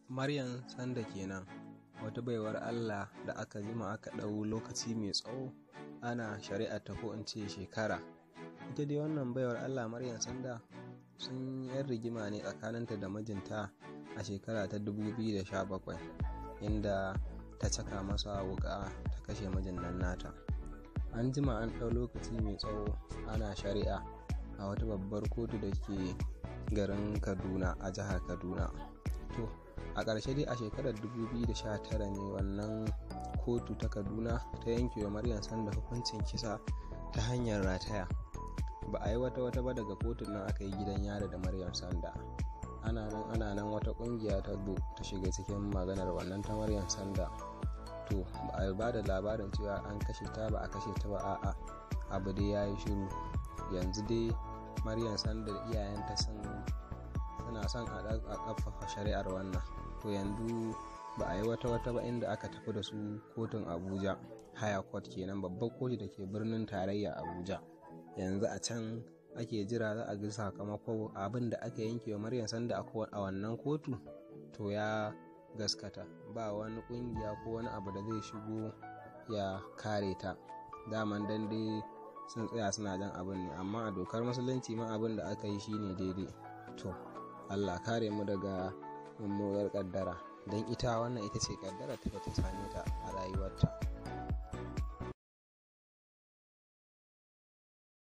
Maryam Sanda kenan wata baiwar Allah da aka jima aka ɗau lokaci mai tsawo ana shari'a ta ko in ce shekara. Ita dai wannan baiwar Allah Maryam Sanda sun yan rigima ne tsakaninta da mijinta a shekara ta 2017 inda ta caka masa wuƙa ta kashe mijin nan nata. An jima an ɗau lokaci mai tsawo ana shari'a a wata babbar kotu da ke garin Kaduna a jihar Kaduna. To, a ƙarshe dai a shekarar 2019 ne wannan kotu ta kaduna ta yanke wa maryam sanda hukuncin kisa ta hanyar rataya ba a yi wata wata ba daga kotun nan aka yi gidan yari da maryam sanda ana nan ana nan wata ƙungiya ta zo ta shiga cikin maganar wannan ta maryam sanda to ba a ba da labarin cewa an kashe ta ba a kashe ta ba a'a abu dai ya yi shiru yanzu dai maryam sanda iyayenta sun suna son a ƙafafa shari'ar wannan to yanzu ba a yi wata wata ba inda aka tafi da su kotun abuja haya court kenan babbar kotu da ke birnin tarayya abuja yanzu a can ake jira za a ga sakamako abin da aka yanke wa maryam sanda a wannan kotu to ya gaskata ba wani kungiya ko wani abu da zai shigo ya kare ta daman dan dai sun tsaya suna jan abin ne amma a dokar musulunci ma abin da aka yi shine daidai to allah kare mu daga mummunar kaddara don ita wannan ita ce kaddara ta ta same ta a rayuwarta